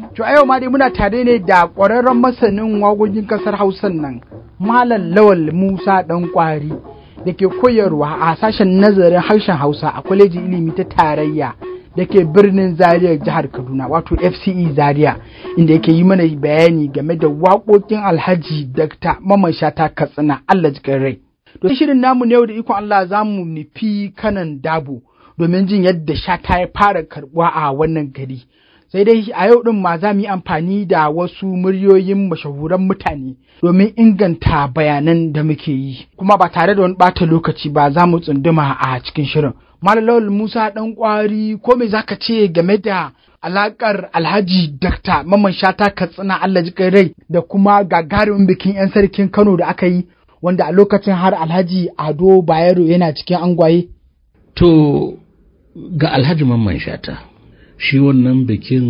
To a yau ma dai muna tare ne da ƙwararren masanin wagogin ƙasar Hausan nan, Malam Lawal Musa ɗan ƙwari da ke koyarwa a sashen nazarin harshen Hausa a kwalejin ilimi ta tarayya da ke birnin Zaria jihar Kaduna wato FCE Zaria inda yake yi mana bayani game da waƙoƙin Alhaji Dr. Mamman Shata Katsina Allah jikin rai. To shirin namu ne yau da ikon Allah za mu nufi kanan dabo domin jin yadda Shata ya fara karɓuwa a wannan gari. sai dai a yau ɗin ma za mu yi amfani da wasu muryoyin mashahuran mutane domin inganta bayanan da muke yi kuma ba tare da wani ɓata lokaci ba za mu tsunduma a cikin shirin malalawal musa ɗan ƙwari ko me zaka ce game da alaƙar alhaji dakta mamman shata katsina allah ji rai da kuma gagarumin bikin 'yan sarkin kano da aka yi wanda a lokacin har alhaji ado bayero yana cikin angwaye to ga alhaji mamman shata shi wannan bikin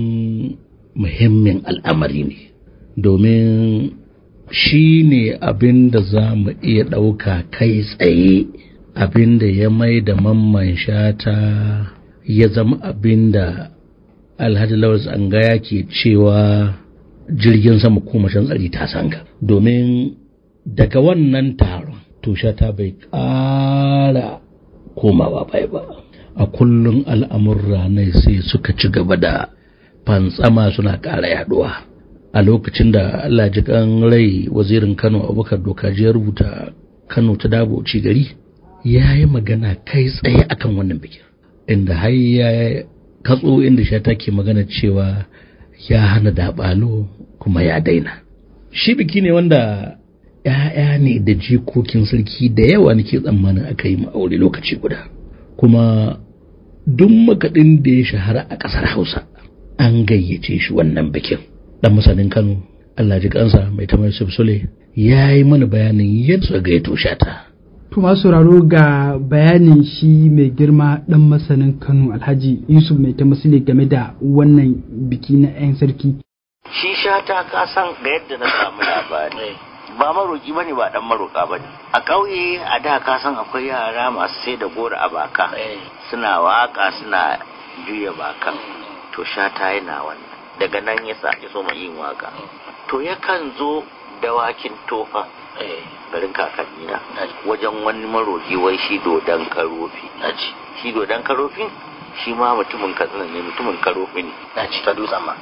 muhimmin al'amari ne domin shi ne abin da za mu iya ɗauka kai tsaye abin da ya mai da mamman shata ya zama abin da alhaji lawal tsangaya ke cewa jirgin sama ko mashan tsari ta sanga domin daga wannan taron to shata bai ƙara komawa bai ba a kullum al'amurra ne sai suka ci gaba da fantsama suna ƙara yaduwa a lokacin da Allah ji kan rai wazirin Kano Abubakar Dokaji ya rubuta Kano ta dabo ci gari ya yi magana kai tsaye akan wannan bikin inda har ya katso inda shi ke magana cewa ya hana dabalo kuma ya daina shi biki ne wanda ‘ya'ya ne da jikokin sarki da yawa nake tsammanin aka yi aure lokaci guda kuma duk makaɗin da ya shahara a ƙasar Hausa an gayyace shi wannan bikin. Dan masanin Kano, Allah ji kansa mai tamar Sule ya yi mana bayanin yadda suka gayyato shata. To masu sauraro ga bayanin shi mai girma ɗan masanin Kano Alhaji Yusuf mai ta masule game da wannan biki na 'yan sarki. Shi shata ka san ga yadda na samu labari. ba maroki bane ba dan maroka bane a ƙauye a da ka san akwai yara masu sai da goro a baka suna waka suna juya bakan to shata yana wannan daga nan ya sa so mai yin waka to yakan zo dawakin tofa garin kakanni na wajen wani maroki wai shi dodon karofi shi dodon karofi shi ma mutumin katsina ne mutumin karofi ne ta dutsen ma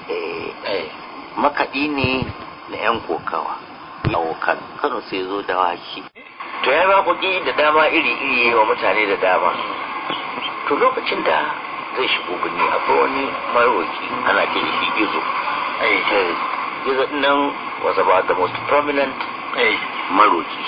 makaɗi ne na 'yan kokawa yawo Kano Kano sai zo da waki to ya ba kuɗi da dama iri iri wa mutane da dama to lokacin da zai shigo birni akwai wani maroki ana ce shi gizo gizo nan was about the most prominent maroki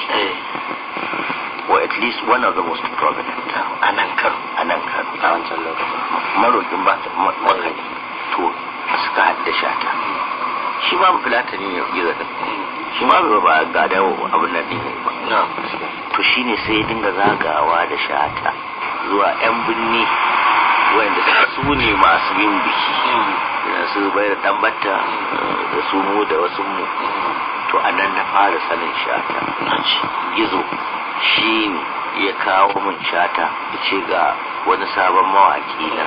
or at least one of the most prominent a nan Kano a nan Kano a wancan lokacin marokin ba ta makani to suka hadda shata shi ma fulatani ne gizo din shi ma ba ga da abin nan ne ba to shine sai ya dinga zagawa da shata zuwa yan binni wanda su ne masu yin biki da su bai da dan batta da su mu da wasu mu to a nan na fara sanin shata gizo shi ne ya kawo min shata ya ce ga wani sabon mawaki nan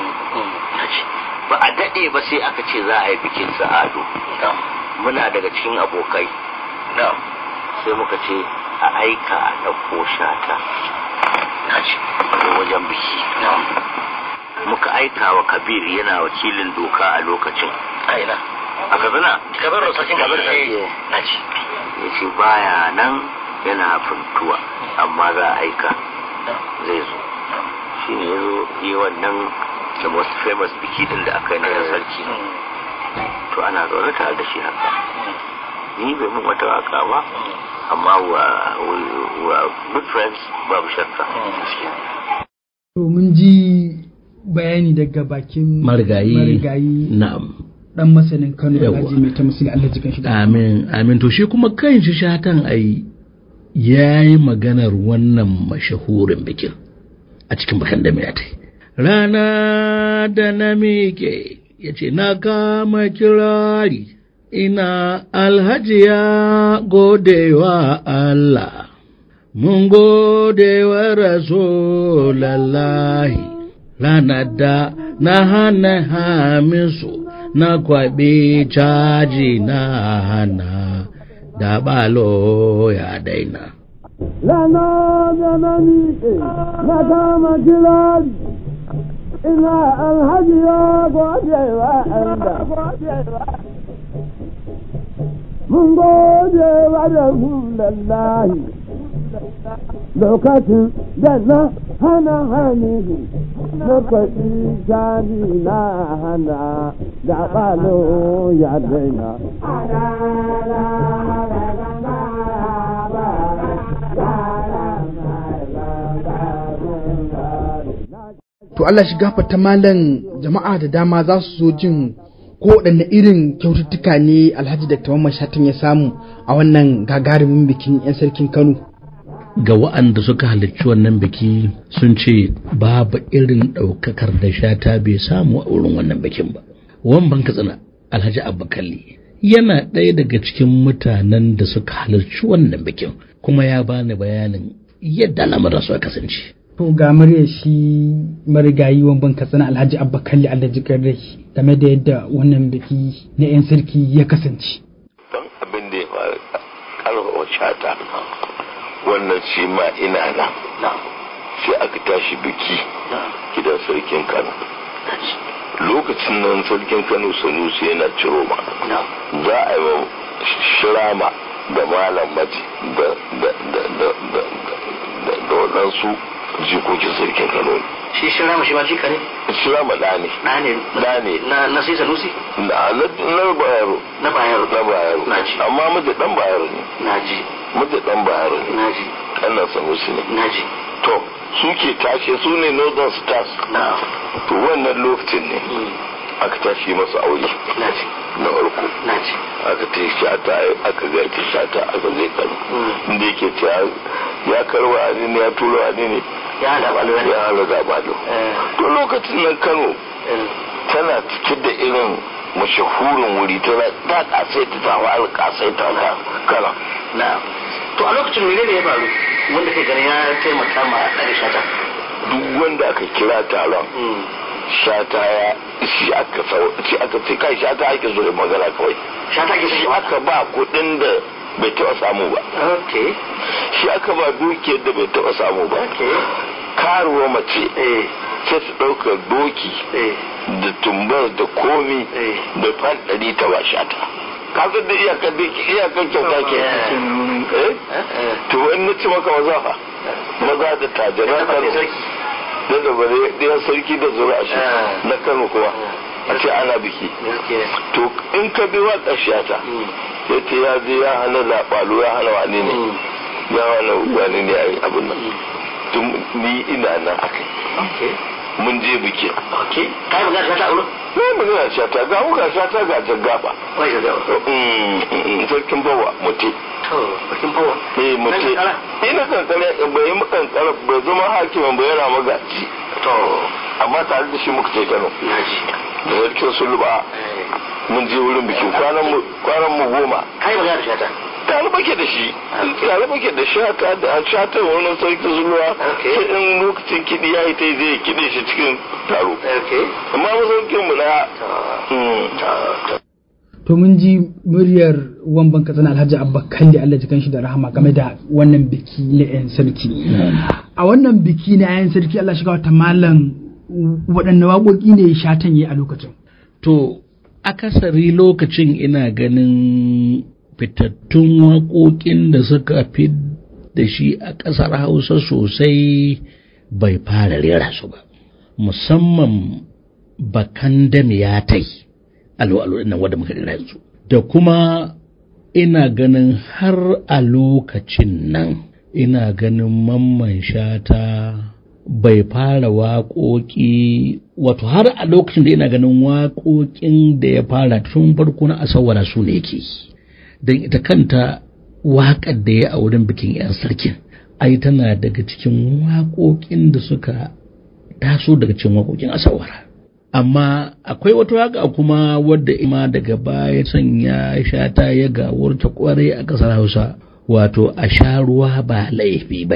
ba a daɗe ba sai aka ce za a yi bikin sa'ado muna daga cikin abokai sai muka ce a aika a ɗauko shata a wajen biki muka aika wa kabir yana wakilin doka a lokacin aina a kabina kabir da sakin kabir na ci ya ce baya nan yana funtuwa amma za a aika zai zo shi ne ya zo yi wannan the most famous biki din da aka yi na sarki to ana zaune tare da shi haka ni bai mun wata waka ba amma wa wa good friends babu shakka to mun ji bayani daga bakin marigayi marigayi na'am dan masanin Kano Yawwa. Alhaji mai ta musulun Allah jikan shi da amin amin to shi kuma kan shi shatan ai yayi maganar wannan mashahurin bikin a cikin bakan da mai tai rana da na miƙe ya ce na kama kirari ina alhaji ya godewa Allah mun godewa rasulallahi ranar da na hana hamisu na kwaɓe caji na hana da balo ya daina Lana da na miƙe na kama kirari ina alhaji ya gode wa Allah. Mun gode wa da lallahi lokacin da na hana hanihu na kwaɗi jami na hana da ɓalo ya daina. to Allah shi gafarta malam jama'a da dama za su zo jin ko waɗanne irin kyaututtuka ne alhaji da tawamman shatan ya samu a wannan gagarumin bikin 'yan sarkin kano ga wa'anda suka halarci wannan biki sun ce babu irin ɗaukakar da shata bai samu a wurin wannan bikin ba wamban katsina alhaji abbakalli yana ɗaya daga cikin mutanen da suka halarci wannan bikin kuma ya bani bayanin yadda al'amuran suka kasance to ga murya shi marigayi wamban katsina alhaji abba kalli alhaji rai game da yadda wannan biki na 'yan sarki ya kasance don abin da ya faru karfafa shata wannan shi ma ina nan sai aka tashi biki gidan sarkin kano lokacin nan sarkin kano sanusi yana ciro ma za a yi wa shirama da malam maji da waɗansu jikokin sarkin kano ne shi shirama shi ma jika ne shirama da ne na ne da ne na na sai sanusi na na bayaro na bayar na bayaro na ji amma mace dan bayaro ne na ji mace dan bayaro ne na ji kannan sanusi ne na ji to su ke tashe su ne northern stars na to wannan lokacin ne aka tashi masa aure na ji na farko na ji aka ta yi shata aka garki shata aka zai kano Mm. inda yake ta ya karwa a ne ya tura a ne ya da balo ya hala zabalo eh to lokacin nan kano eh tana cike da irin mashahurin wuri tana ta kasaita ta fara kasaita ta kala na to a lokacin menene ya faru wanda kai ganin ya taimaka ma ɗari shata duk wanda aka kira taron shata ya shi aka sau shi aka ce kai shata ake zo da magana kawai shata ke shi shi aka ba kuɗin da bai taɓa samu ba okay shi aka ba dukiyar da bai taɓa samu ba okay karuwa mace eh sai su ɗauka doki eh da tumbar da komi Eh. da fan ɗari ta ba shata kaga da iyakar da iyakar kyauta ke eh eh to wani na ci maka maza fa maza da tajiran kano sarki da da bare ɗayan sarki da zura shi Eh. na kano kuma a ce ana biki gaskiya to in ka bi wa ƙashiyata ya ce ya je ya hana laɓalo ya hana wani ne ya hana wani ne a yi abin nan tun ni ina nan aka okay mun je bikin okay kai magana shata a wurin ne mu gina shata ga mu ga shata ga jagaba wai ga gawa sarkin bawa mutu to bakin fawa eh mutu kankara? ina kankara bai yi kankara bai zama hakimin bai yana magaji to amma tare da shi muka ce kano na ji da sarkin sulba mun je wurin bikin kwanan mu kwanan mu goma kai magana shata tare bake da shi tare bake da shata da an shata wani sarkin zulwa Okay. sai in lokacin kiɗi ya yi ta zai kiɗe shi cikin taro okay amma masaukin mu na to mun ji muryar wamban katsina alhaji abba kalli allah jikan shi da rahama game da wannan biki na 'yan sarki a wannan biki na 'yan sarki allah shiga wata malam waɗanne waƙoƙi ne shatan yi a lokacin To, akasari lokacin ina ganin fitattun waƙoƙin da suka fi da shi a ƙasar Hausa sosai bai fara rera su ba, musamman bakan da ya tai alo-alo nan wadda muka rera yanzu. Da kuma ina ganin har a lokacin nan ina ganin mamman shata bai fara waƙoƙi wato har a lokacin da ina ganin waƙoƙin da ya fara tun farko na asawara su ne yake don ita kanta waƙar da ya a wurin bikin 'yan sarkin ai tana daga cikin waƙoƙin da suka taso daga cikin waƙoƙin asawara amma akwai wata waƙa kuma wadda ima daga baya sanya shata ya gawurta kwarai a ƙasar hausa wato a sha ruwa ba laifi ba ne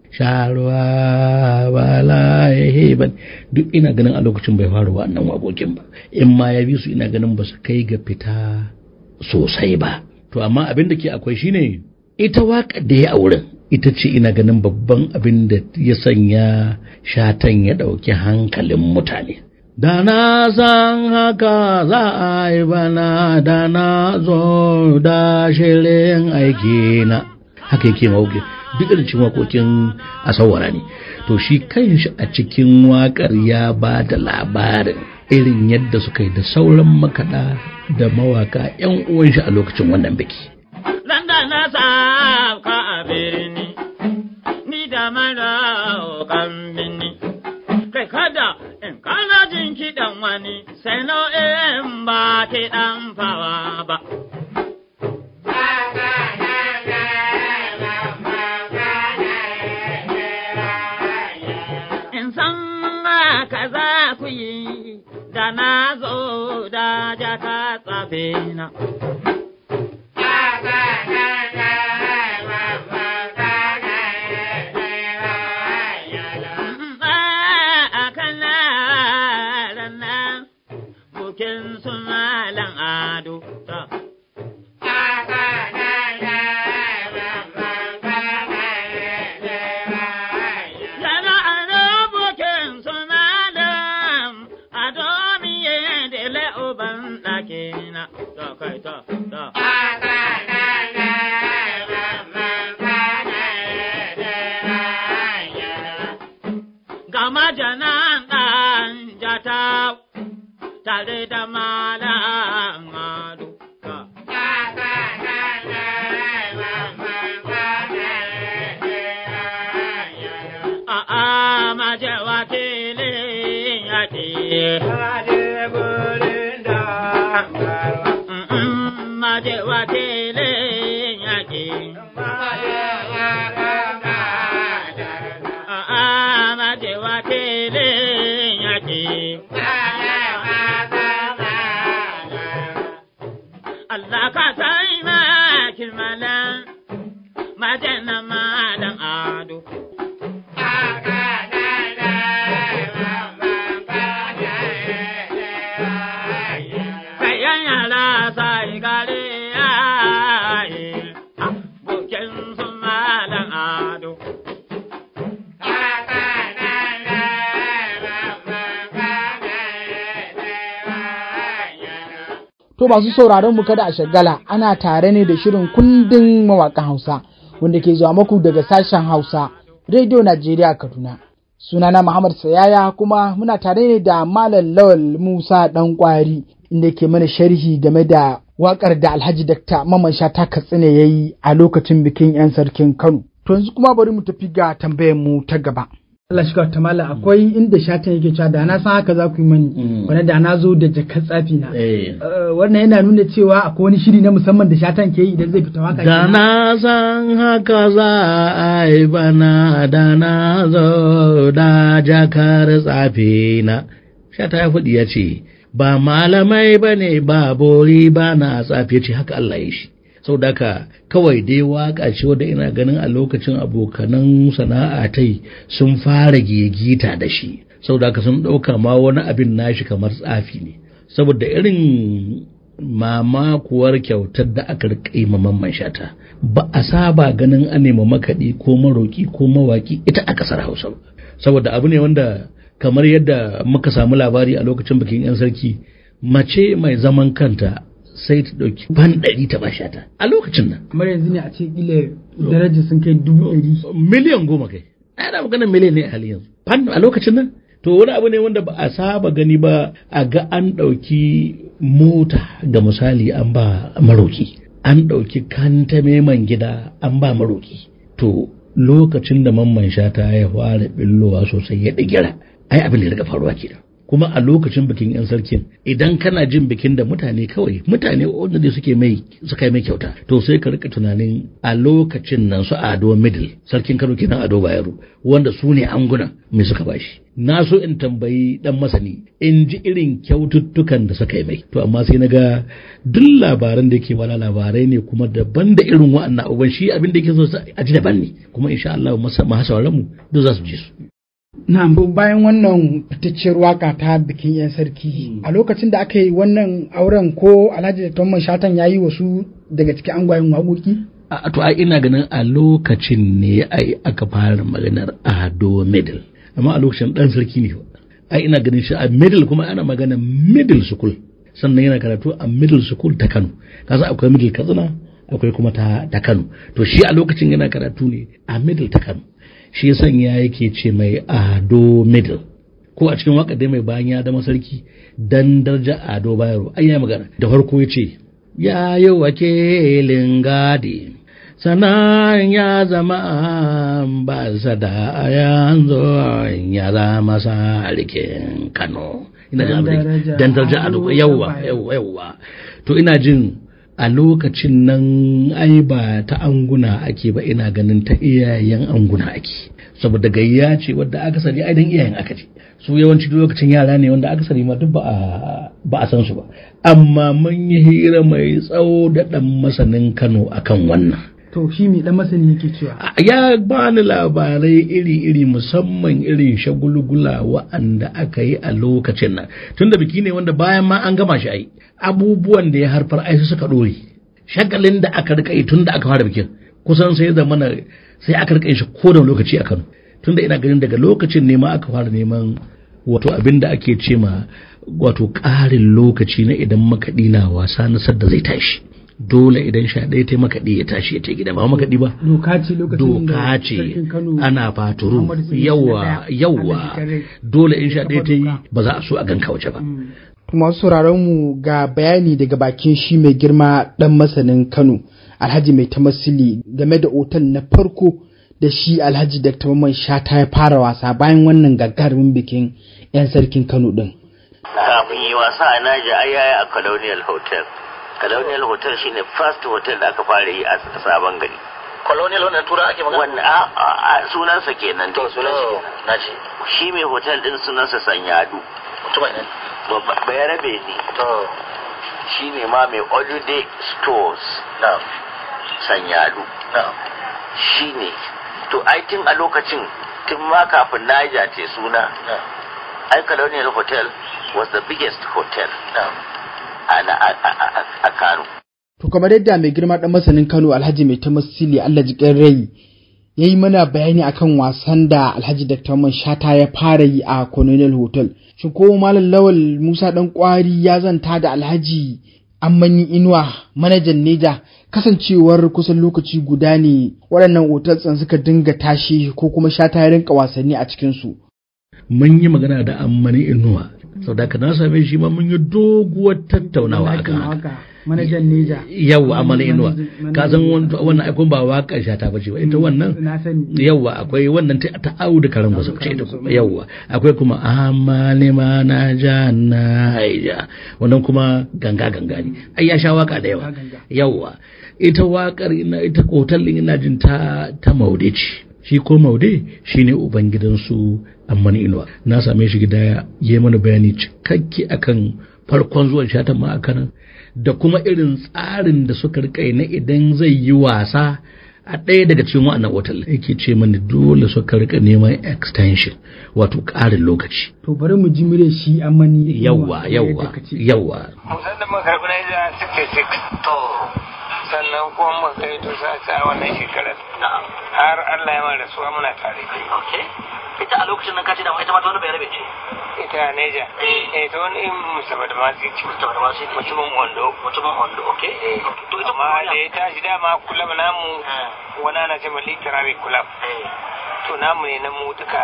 sharuwa bala ban duk ina ganin a lokacin bai fara wannan waƙoƙin ba in ma ya bi su ina ganin ba su kai ga fita sosai ba to amma abin da ke akwai shine ita waƙar da ya auren ita ce ina ganin babban abin da ya sanya shatan ya ɗauki hankalin mutane da na san haka za a yi bana da na zo da shirin aiki na haka yake mawuke duk irin cikin waƙoƙin a sawara ne to shi kanshi a cikin waƙar ya ba da labarin irin yadda suka yi da sauran makaɗa da mawaka 'yan uwan shi a lokacin wannan biki Landa na sauka a birni, ni da mara kan birni. Kai kada in kana jin kiɗan wani, sai nau'in ba kiɗan fawa ba. In san ka za ku yi, da na zo da jaka tsafe na. Bukin su malam ado ta. Yana ado bukin su malam ado miye da la'uban ɗakina. Ta kai ta ta. Gama janan ɗan jata tare da malam ado. ta. A'a maje wakilin yaƙi. Mm, Maje wakilin yaƙi. A'a maje wakilin yaƙi. Allah ka taimaki malam maje na malam ado. Kayan yara sai gare yaye, bukin su malam ado. To masu sauraron mu kada a shagala ana tare ne da shirin kundin mawaƙan Hausa wanda ke zuwa muku daga sashen Hausa Radio Najeriya Kaduna. Sunana Muhammad Sayaya kuma muna tare ne da Malam Lawal Musa Dan Kwari inda ke mana sharhi game da waƙar da Alhaji Dakta Maman Shata Katsina ya yi a lokacin bikin 'yan sarkin Kano. To yanzu kuma bari mu tafi ga tambayar mu ta gaba. Allah shi ta mala akwai inda shatan yake cewa da na san haka za ku yi mani wanda da na zo da jakar tsafi na. Eh. Eh, wannan yana nuna cewa akwai wani shiri na musamman da shatan ke yi idan zai fita waka Da kenan. na san haka za a yi bana da na zo da jakar tsafi na. Shata ya faɗi ya ce, ba malamai ba ne ba bori ba na tsafi ya ce haka Allah ya shi. Sau daka kawai dai waka ce wadda ina ganin a lokacin abokanan sana'a tai sun fara gigita da shi. Sau daka sun ɗauka ma wani abin nashi kamar tsafi ne. Saboda irin mamakuwar kyautar da aka rika yi ma mamman shata ba a saba ganin an nema makaɗi ko maroki ko mawaki ita a ƙasar hausa ba saboda abu ne wanda kamar yadda muka samu labari a lokacin bikin 'yan sarki mace mai zaman kanta sai ta ɗauki ban ɗari ta ba shata a lokacin nan kamar yanzu ne a ce kila darajar sun kai dubu ɗari. miliyan goma kai ana maganar miliyan ne a halin yanzu fan a lokacin nan to wani abu ne wanda ba a saba gani ba a ga an ɗauki mota ga misali an ba maroki an ɗauki kanta man gida an ba maroki to lokacin da mamman shata ya fara billowa sosai ya ɗigira ai abin da ya riga faruwa kenan kuma a lokacin bikin yan sarkin idan kana jin bikin da mutane kawai mutane wanda dai suke mai suka yi mai kyauta to sai ka rika tunanin a lokacin nan su ado middle sarkin kano kenan ado bayero wanda su ne angunan me suka bashi na so in tambayi dan masani in ji irin kyaututtukan da suka yi mai to amma sai na ga duk labaran da yake wala labarai ne kuma daban da irin wa'annan abubuwan shi abin da yake so a ji daban ne kuma insha Allah masu mu duk za su ji su Na bayan wannan fitacciyar waka ta bikin 'yan sarki a lokacin da aka yi wannan auren ko Alhaji da Tomman Shatan ya yi wasu daga cikin angwayen waƙoƙi? a to ai ina ganin a lokacin ne ai aka fara maganar ado middle amma a lokacin dan sarki ne ai ina ganin shi a middle kuma ana magana middle school sannan yana karatu a middle school ta Kano kasa akwai middle Katsina akwai kuma ta ta Kano to shi a lokacin yana karatu ne a middle ta Kano shi sanya yake ce mai ado middle ko a cikin waka dai mai bayan ya zama sarki dan darja ado bayaro ai ya magana da farko ya ce ya yi wakilin gadi sannan ya zama ba da yanzu ya zama sarkin kano ina jin abin dan darja ado yawwa yawwa yawwa to ina jin a lokacin nan ai ba ta anguna ake ba ina ganin ta iyayen anguna ake saboda gayya ce wadda aka sani ai dan iyayen aka ce su yawanci lokacin yara ne wanda aka sani ma duk ba a ba a san su ba amma mun yi hira mai tsawo da dan masanin Kano akan wannan To shi mai dan masani yake cewa. ya bani labarai iri-iri musamman irin shagulgula wa'anda aka yi a lokacin nan tunda biki ne wanda bayan ma an gama shi ai abubuwan da ya harfar ai suka dore shagalin da aka rika yi tun da aka fara bikin kusan sai da mana sai aka rika shi ko da lokaci a Kano tunda ina ganin daga lokacin ne ma aka fara neman wato abin da ake ce ma wato ƙarin lokaci na idan makaɗi na wasa na sadda zai tashi dole idan sha ɗaya ta makaɗi ya tashi ya ta gida ba makaɗi ba Doka ce lokacin da doka ce sarkin Kano ana faturu Muhammadu Sanusi na yawa ɗaya, yawa Allah ji dole in sha ɗaya ta yi doka. ba za a so a ganka waje ba masu sauraron mu ga bayani daga bakin shi mai girma dan masanin Kano Alhaji mai tamasili game da otal na farko da shi Alhaji Dr. Mamman Shata ya fara wasa bayan wannan gagarumin bikin 'yan sarkin Kano din. kafin yi wasa a Naija ai yayi a Colonial Hotel. Colonial Hotel shine first hotel da aka fara yi a sabon gari. colonial wannan tura ake Wannan a, a, a sunansa kenan. to sunan shi na ce Shi mai hotel din sunansa Sanyadu. mutumin ne Bayarabe ne. to Shi ne ma mai Olude Stores na Sanyadu. na Shi ne. To ai tun a lokacin tun ma kafin Naija ce suna. na Ai Colonial Hotel was the biggest hotel na a, a, a, a, a Kano. To kamar yadda mai girma dan masanin Kano Alhaji mai tamasili Allah ji rai ya yi mana bayani akan wasan da Alhaji Dr. Mamman Shata ya fara yi a Colonial Hotel. Shin ko Malam Lawal Musa dan kwari ya zanta da Alhaji Ammani Inuwa manajan Neja kasancewar kusan lokaci guda ne waɗannan otal ɗin suka dinga tashi ko kuma Shata ya rinka wasanni a cikin su. mun yi magana da ammani inuwa sau da ka na same shi ma mun yi doguwar tattaunawa akan haka Manajan Neja. yau ammani inuwa ka san wan- wannan aikon ba waka shata ba ce ba ita wannan Na sani. yawwa akwai wannan ta ta audu karan wasu ce ita kuma yawwa akwai kuma amali ma na ja na haija wannan kuma ganga ganga ne ai ya sha waka da yawa Ganga. yawwa ita wakar ina ita kotal din ina jin ta ta maude ce shi ko maude shine ubangidansu ammani inuwa na same shi gida ya yi mana bayani cikakke akan farkon zuwan shatan ma a kanan da kuma irin tsarin da suka rika yi na idan zai yi wasa a ɗaya daga cikin wa'annan otal yake ce mani dole suka rika neman extension wato ƙarin lokaci To bari mu ji mure shi Ammani Inuwa. yawwa yawwa Yadda ka ce. yawwa musan da muka karɓi Naija suke sik. To. Sannan kuma muka kai to sa a wannan shekarar. Har Allah ya mara rasuwa muna tare. Okay. Ita a lokacin nan ka ce da ita ma ta wani bayarabe ce. Ita Naija. Eh ta wani musamman da masu ci. Mutum da wasu Mutumin Ondo. Mutumin Ondo, okay. To ita Amma da ya tashi dama kulab namu Eh. wani ana ce literary kulab. Eh. To namu ne na mu duka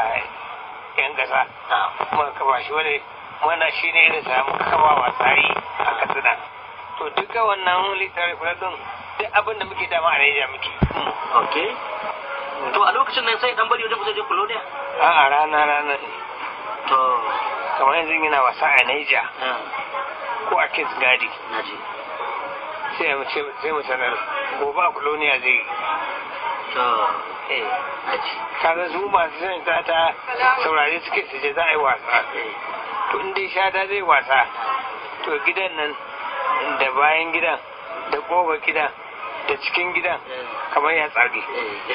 yan ƙasa. Na. Muka kafa shi wani mana shi ne irin sa muka kafa wa tsari a Katsina. To duka wannan literary kulab din duk abin da muke dama a Naija muke. Okay. To a lokacin nan sai dan bari wajen kusa je Colonia. A'a rana rana ne. To. To kamar yanzu yana wasa a Niger ko a Kings Gadi sai mu ce sai mu sanar gobe a Colonia zai yi eh kaga su masu son ta ta saurare suke su je za a yi wasa to in dai shata zai wasa to gidan nan da bayan gidan da ƙofar gidan da cikin gidan kamar ya tsage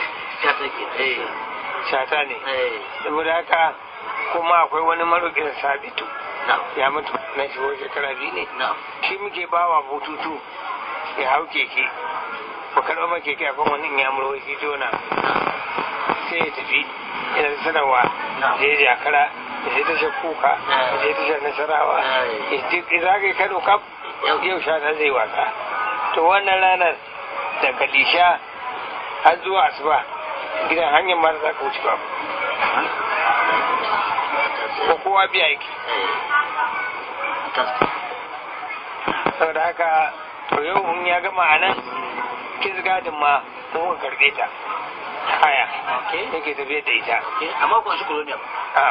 shata ne saboda haka kuma akwai wani maroƙin sabitu ya mutu na shigo shekara biyu ne shi muke bawa bututu ya hau keke ba karɓa ma keke a kan wani ya murwai shi jona sai ya tafi yana da sanarwa je jakara ya je tashar kuka ya je tashar nasarawa ya zagaye kano kaf yau shata zai wasa to wannan ranar daga lisha har zuwa asuba gidan hanyar ma za ka wuce ba ko kowa biya yake saboda haka to yau in ya gama a nan kiz gadin ma mun ka karbe ta haya yake tafiye da ita amma ko shi colonial a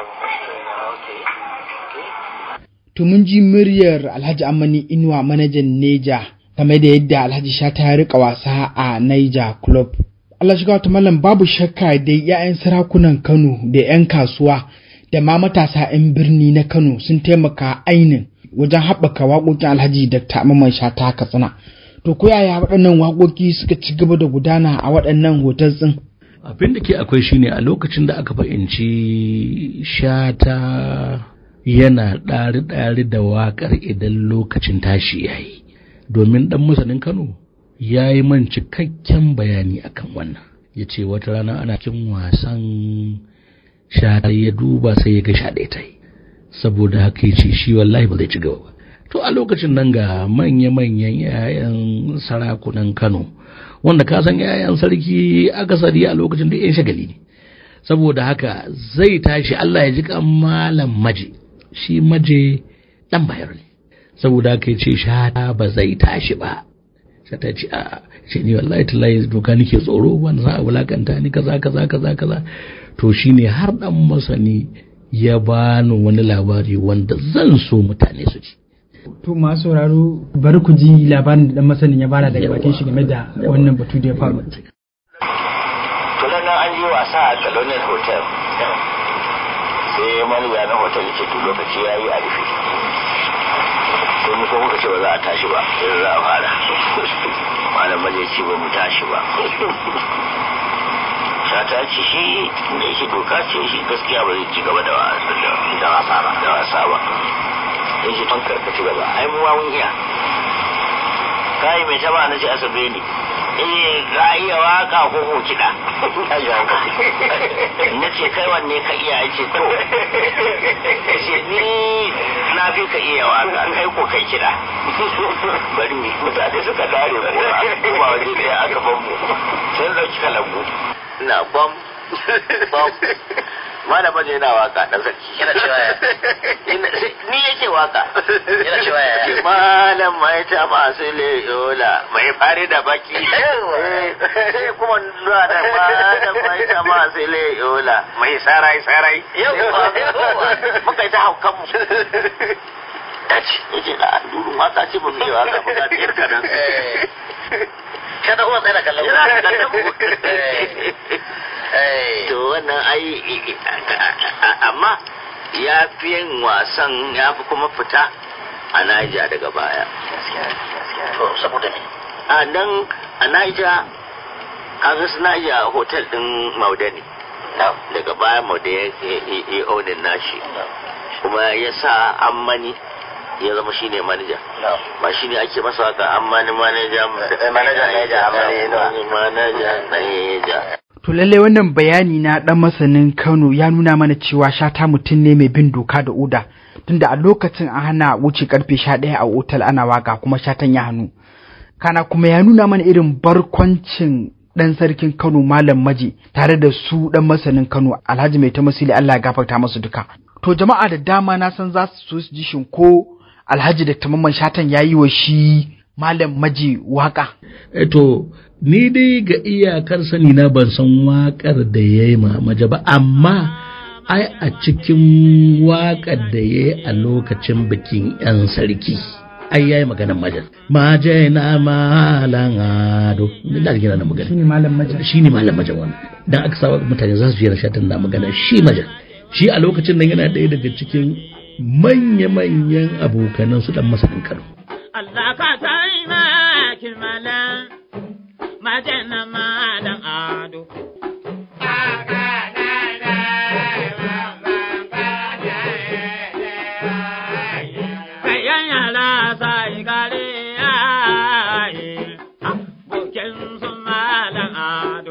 To mun ji muryar Alhaji Amani Inuwa manajan Neja game da yadda Alhaji Shata ya rika wasa a Niger Club. Allah shiga wata mallam babu shakka da 'ya'yan sarakunan Kano da 'yan kasuwa da ma matasa 'yan birni na Kano sun taimaka ainin wajen haɓaka waƙoƙin Alhaji Dr. Mamman Shata Katsina. To ko yaya waɗannan waƙoƙi suka ci gaba da gudana a waɗannan hotel ɗin? abin da ke akwai shine a lokacin da aka fahimci shata yana ɗari-ɗari da waƙar idan lokacin tashi ya yi domin ɗan masanin kano ya yi man cikakken bayani akan wannan ya ce wata rana ana cin wasan shata ya duba sai ya ga sha ɗaya ta yi saboda haka ya ce shi wallahi ba zai ci gaba ba to a lokacin nan ga manya-manyan 'ya'yan sarakunan kano wanda ka san 'ya'yan sarki akasari a lokacin da 'yan shagali ne saboda haka zai tashi Allah ya ji kan malam maje shi maje dan bayar ne saboda haka ya ce shata ba zai tashi ba shata ce a ce ni wallahi tallahi doka nake tsoro wanda za a wulakanta ni kaza kaza kaza kaza to shine har dan masani ya bani wani labari wanda zan so mutane su ji To masu sauraro bari ku ji labarin da dan masanin ya bada daga bakin shi game da wannan batu da ya faru. to nan an yi wasa a colonial hotel sai manaja na hotel ce to lokaci ya yi a rufe sai mu ko muka ce ba za a tashi ba sai za a fara malam maje ce ba mu tashi ba shata ce shi da yake doka ce shi gaskiya ba zai ci gaba da wasa da wasa ba da wasa ba sai shi tun karkaci gaba ai mu ma mun iya kai mai taba na ce asabe ne eh za a iya waka ko ko kiɗa na ce kai wanne ka iya ce to ce ni na fi ka iya waka kai ko kai kiɗa bari mutane suka dare kora kuma waje ɗaya aka ban mu sai ɗauki kalambu na bam bam malama ne yana waka dan sarki yana cewa ya ni yake waka yana cewa ya malam mai ta masu leyola mai fari da baki sai kuma zuwa da malam mai ta masu leyola mai sarai sarai muka yi ta haukan mu dace yake da durun waka ce ba mu yi waka ba ga biyar kanan kada uwa tsaye da kallon to wannan ai amma ya fi yin wasan ya fi kuma fita a Naija daga baya. To saboda ne? A nan a Naija kaga su Naija hotel din Maude ne. Daga baya Maude ya onin nashi. Kuma ya sa ammani ya zama shi ne manaja. Ba shi ne ake masa haka ammani manaja. Manaja Naija ammani manaja Naija. To lallai wannan bayani na ɗan masanin Kano ya nuna mana cewa shata mutum ne mai bin doka da oda tunda a lokacin an hana wuce karfe sha ɗaya a otal ana waka kuma shatan ya hannu. Kana kuma ya nuna mana irin barkwancin ɗan sarkin Kano Malam Maji tare da su ɗan masanin Kano Alhaji Mai Tamasili Allah ya gafarta masu duka. To jama'a da dama na san za su so su ji shin ko Alhaji da Tamamman Shatan ya yi wa shi Malam Maji waka. to ni dai ga iyakar sani na ban san waƙar da ya yi maja ba amma ai a cikin waƙar da ya yi a lokacin bikin 'yan sarki ai ya yi maganar majar maje na malan ado da gina na magana shine malam majar shi ne malam majar wannan dan aka sa mutane za su jira shatan na magana shi majar shi a lokacin nan yana ɗaya daga cikin manya-manyan abokanan su dan masanin kano Allah ka taimaki malam majana malam ado. Kayan yara sai gare yayi, bukin su malam ado.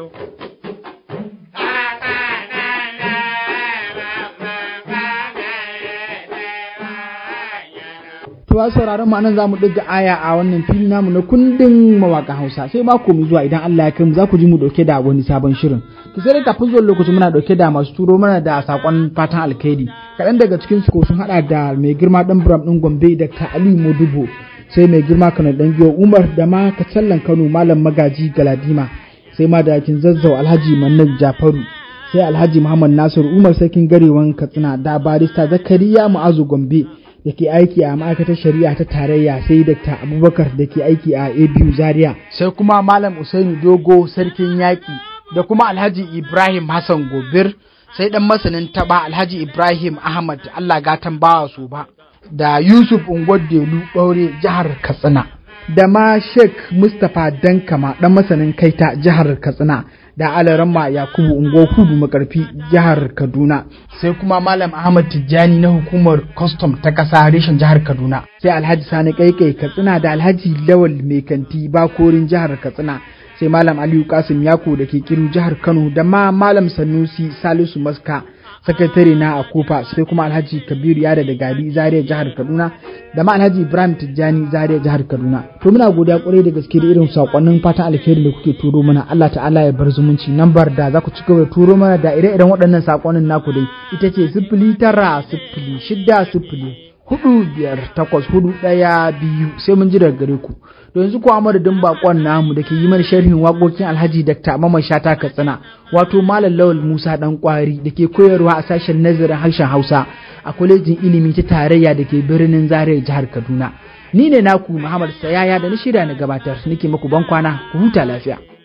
To a sauraron mu anan za mu ɗiga aya a wannan fili namu na kundin mawaƙan Hausa sai mako mai zuwa idan Allah ya kai mu za ku ji mu ɗauke da wani sabon shirin. Ki sai da kafin zuwan lokacin muna ɗauke da masu turo mana da saƙon fatan alkhairi. Kaɗan daga cikin su ko sun haɗa da mai girma ɗan Buram ɗin Gombe Dr. Aliyu Modubo sai mai girma Kano ɗan Giyo Umar da ma Kacallan Kano Malam Magaji Galadima sai ma da kin zazzau Alhaji Mannan Jafaru sai Alhaji Muhammad Nasiru Umar Sarkin Garewan Katsina da barista Zakariya Mu'azu Gombe da ke aiki a ma'aikatar shari'a ta tarayya sai Dr. Abubakar da ke aiki a ABU Zaria. Sai kuma Malam Usaini Dogo Sarkin Yaƙi da kuma Alhaji Ibrahim Hassan Gobir sai ɗan masanin taɓa Alhaji Ibrahim Ahmad Allah gatan bawa su ba da Yusuf Ungwadelu Ɓaure jihar Katsina. Da ma Sheikh Mustapha Dankama ɗan masanin kaita jihar Katsina da Alaramma Yakubu Ungo Kudu Makarfi jihar Kaduna sai kuma Malam Ahmad Tijjani na hukumar custom ta ƙasa reshen jihar Kaduna sai Alhaji Sani Kaikai Katsina da Alhaji Lawal Mai Kanti Bakorin jihar Katsina sai Malam Aliyu Kasim Yako da ke kiru jihar Kano da ma Malam Sanusi Salisu Maska sakatare na a kofa sai kuma alhaji kabiru yada da gari zaria jihar kaduna da ma alhaji ibrahim tijjani zaria jihar kaduna to muna godiya kwarai da gaske da irin sakonnin fatan alheri da kuke turo mana allah ta'ala ya bar zumunci lambar da za ku ci gaba da turo mana da ire-iren waɗannan sakonnin naku dai ita ce sifili tara sifili shida sifili hudu biyar takwas hudu ɗaya biyu sai mun ji daga gare ku to yanzu ko madadin bakon namu da ke yi mana sharhin waƙoƙin alhaji dr mamman shata katsina wato malam lawal musa dan kwari da ke koyarwa a sashen nazarin harshen hausa a kwalejin ilimi ta tarayya da ke birnin zaria jihar kaduna ni ne naku muhammad sayaya da na shirya na gabatar nake muku ban kwana ku huta lafiya